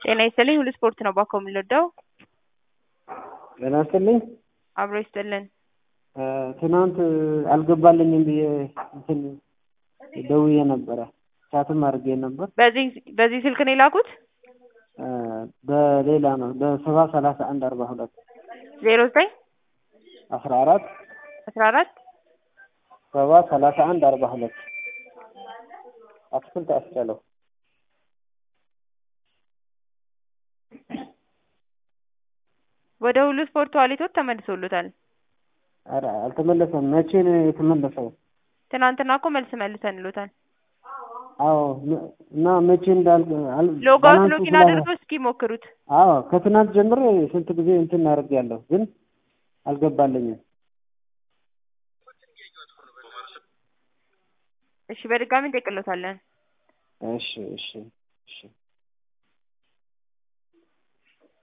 ጤና ይስጥልኝ ሁሉ ስፖርት ነው ባኮ የምንወደው ጤና ይስጥልኝ አብሮ ይስጥልን ትናንት አልገባልኝም ብዬ እንትን ደውዬ ነበረ ቻትም አድርጌ ነበር በዚህ በዚህ ስልክ ነው የላኩት በሌላ ነው በሰባ ሰላሳ አንድ አርባ ሁለት ዜሮ ዘጠኝ አስራ አራት አስራ አራት ሰባ ሰላሳ አንድ አርባ ሁለት አትክልት አስቻለው ወደ ሁሉ ስፖርት ዋሌቶች ተመልሶሎታል ኧረ አልተመለሰም መቼ ነው የተመለሰው ትናንትና እኮ መልስ መልሰንሎታል አዎ እና መቼ እንዳል ሎጋውት ሎጊን አድርገው እስኪ ሞክሩት አዎ ከትናንት ጀምሮ ስንት ጊዜ እንትን አድርጌያለሁ ግን አልገባልኝም እሺ በድጋሚ እንጠይቅሎታለን እሺ እሺ እሺ